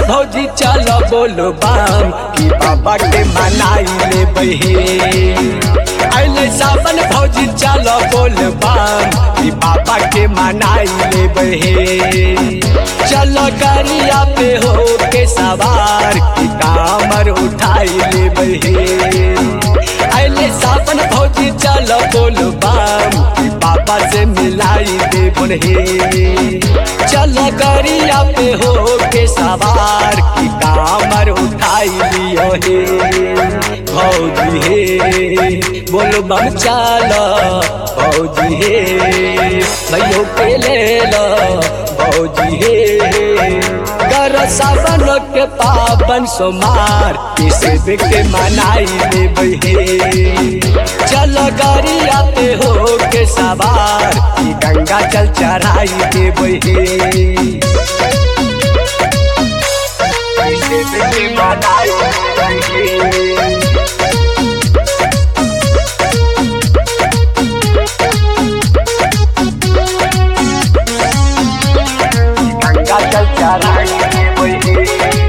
भौजी चल बोलो बाम कि बाबा के मनाई ले बहे अले सावन भौजी चल बोल बाम कि बाबा के मनाई ले बहे चल गरिया पे हो के सवार कि कामर उठाई ले बहे अले सावन भौजी चल बोल बाम कि बाबा से मिलाई दे बोले चल गरिया पे हो के सवार की कामर उठाई लियो हे भौजी हे बोलो बम चाल भौजी हे भैयो के ले लो भौजी हे कर सावन के पावन सोमार किसे के मनाई ले बहे चल गरिया पे हो के सवार की गंगा जल चढ़ाई के बहे किसे के मनाई ले बहे गंगा जल चढ़ाई के बहे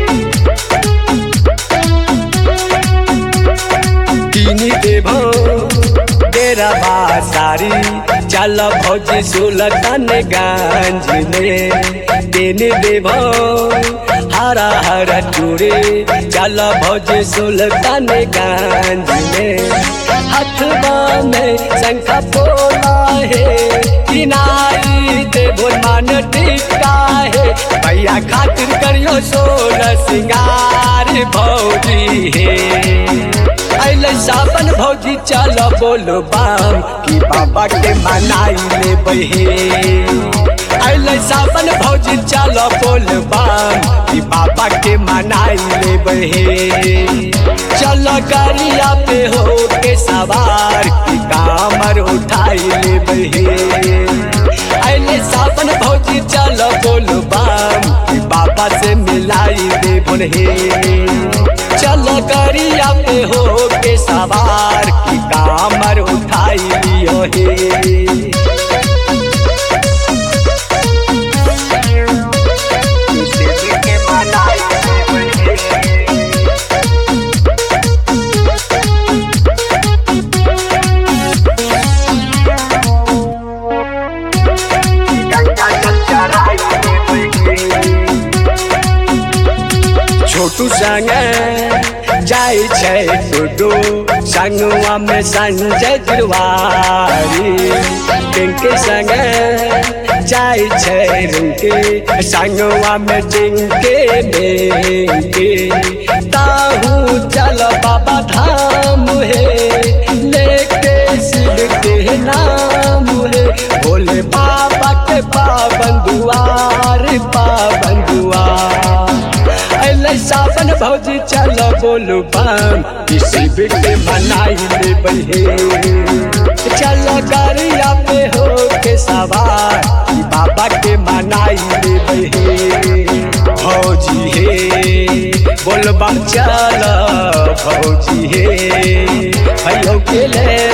कीनी देभो तेरा बासारी चल भौजी सुलतन गंज में देने देभो हरा हरा चूड़े चल भौजी सुलतन गंज में हथवा में शंखा पोला है किनारी देवो मान टिका है भैया खातिर करियो सोलह सिंगार भौजी है अले सावन भौजी चल बोलो बाम कि बाबा के मनाई ले बहे अले सावन भौजी चल बोल बाम कि बाबा के मनाई ले बहे चल गरिया पे हो के सवार कि कामर उठाई ले बहे अले सावन भौजी चल बोल बाम कि बाबा से मिलाई दे बोले चल गरिया पे हो के सवार की कामर उठाई लियो हे के मनाई गंगा जल चढ़ाई छोटू संगे जाय छै टुडू संगवा में संजय तिवारी पिंकी संगे जाय छै रिंकी संगवा में चिंके मेंके ताहू चल बाबा धाम हे लेके शिव के नाम हे भोले बाबा के पावन दुआर पावन दुआर अले सावन भौजी चल बोलू बम किसी बिके मनाई ले बहे चल गरिया पे हो के सवार कि बाबा के मनाई ले बहे भौजी हे बोल बम चल भौजी हे भैयो के ले